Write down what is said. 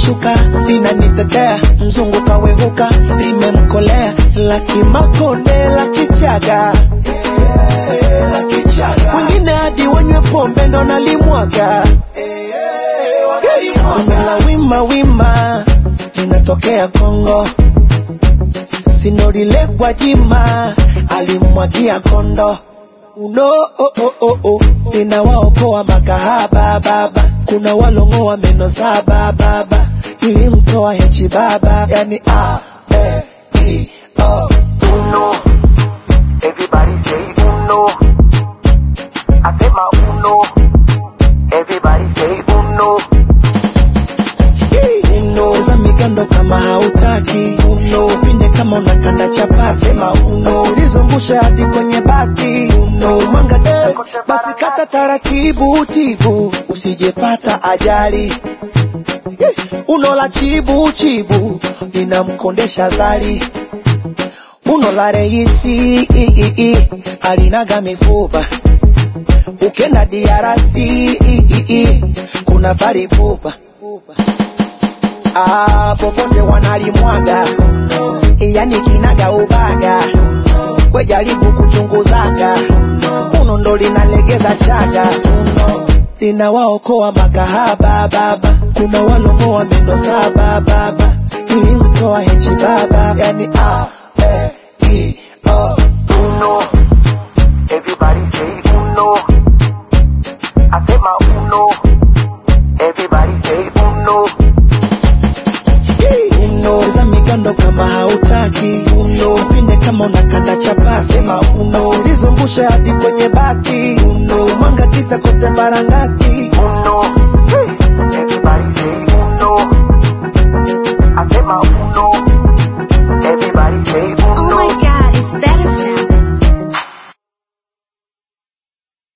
limeshuka linanitetea mzungu kawehuka limemkolea laki makonde la kichaga wengine hadi wanywe pombe ndo nalimwaga la wima wima linatokea Kongo sinorile Gwajima alimwagia kondo uno oh, oh, oh, oh. ninawaokoa makahaba baba kuna walongoa meno saba baba nilimtoa hechi baba yani a e i o uno. Everybody say uno. Asema uno. Everybody say uno. uno za migando kama hautaki uno pinde kama unakanda chapasi sema uno ulizungusha hadi kwenye bati uno mwanga de basi kata taratibu tibu usijepata ajali Eh, uno la chibu chibu linamkondesha zali uno la reisi i, i, i, alinaga mifupa ukenda DRC i, i, i, kuna faripupa ah, popote wanalimwaga yani kinaga ubaga we jaribu kuchunguzaga uno ndo linalegeza chaga uno linawaokoa makahaba baba kuna walongoa meno saba baba ilimtoa hechi baba yani ah,